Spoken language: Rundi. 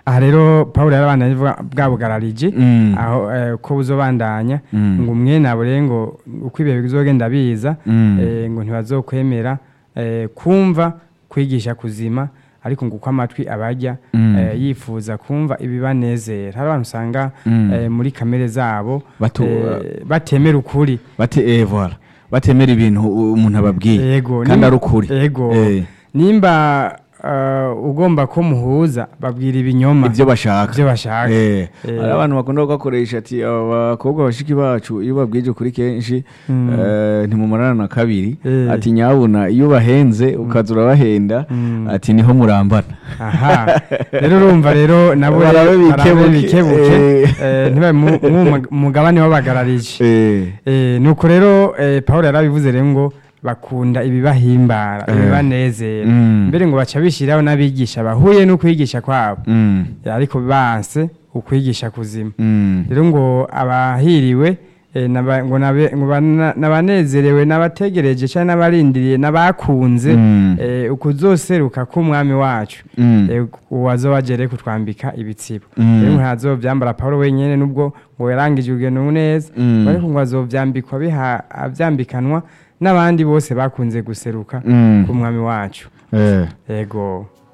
aha rero paul yarabandanya avuga bwa bugarariji Mm. aho eh, ko buzobandanya Mm. ngo umwe nabure ngo uko ibihe bizogenda biza Mm. eh, ngo ntibazokwemera eh, kumva kwigisha kuzima ariko ngo uko amatwi abajya Mm. eh, yifuza kumva ibibanezera hari abantu usanga Mm. eh, muri kamere zabo Batu- eh, batemera ukuri bate eh, voilà batemera ibintu u- umuntu ababwiye yego kandi nim- ari ukuri yego Eh. nimba uh, ugomba ko muhuza babwira ibinyoma ibyo bashaka ibyo bashaka Eh, Eh. hari abantu bakunda kugakoresha ati abakobwa bashiki bacu iyo babwije kuri kenshi Mm. eh, ntimumarana na kabiri Eh. ati nyabuna iyo ubahenze ukaza urabahenda Mm. ati niho murambana aha rero urumva rero nabo Barabe bikebuke. barabe bikebuke Eh. eh, ntibabe mu- mu mugabane w'abagararije Eh, Eh, nuko rero eh, paul yarabivuze rero ngo bakunda ibibahimbara Eh. ibibanezera Mm. mbere ngo baca bishyiraho n'abigisha bahuye n'ukwigisha kwabo mm, Eh, ariko banse ukwigisha kuzima mm, rero ngo abahiriwe eh, naba- ngo nabe- ngo bana- n'abanezerewe n'abategereje cyangwa n'abarindiriye n'abakunze Mm. eh, ukuzoseruka k'umwami wacu mm, Eh, uwazoba agere kutwambika ibitsibo Mm. rero ntazovyambara pawulo wenyene nubwo ngo yarangije urugendo neza Mm. ariko ngo azovyambikwa biha- avyambikanwa n'abandi bose bakunze guseruka mm. k'umwami wacu Eh. yego